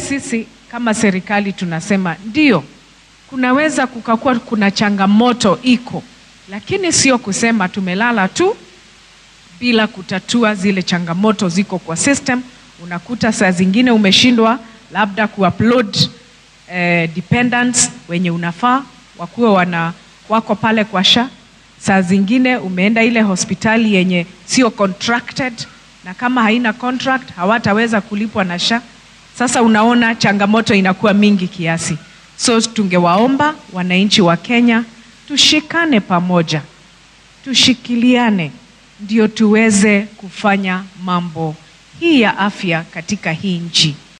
sisi kama serikali tunasema ndio, kunaweza kukakuwa kuna changamoto iko, lakini sio kusema tumelala tu bila kutatua zile changamoto ziko kwa system. Unakuta saa zingine umeshindwa labda kuupload eh, dependents wenye unafaa wakuwe wana wako pale kwa SHA. Saa zingine umeenda ile hospitali yenye sio contracted, na kama haina contract hawataweza kulipwa na SHA. Sasa unaona changamoto inakuwa mingi kiasi, so tungewaomba wananchi wa Kenya tushikane pamoja, tushikiliane ndio tuweze kufanya mambo hii ya afya katika hii nchi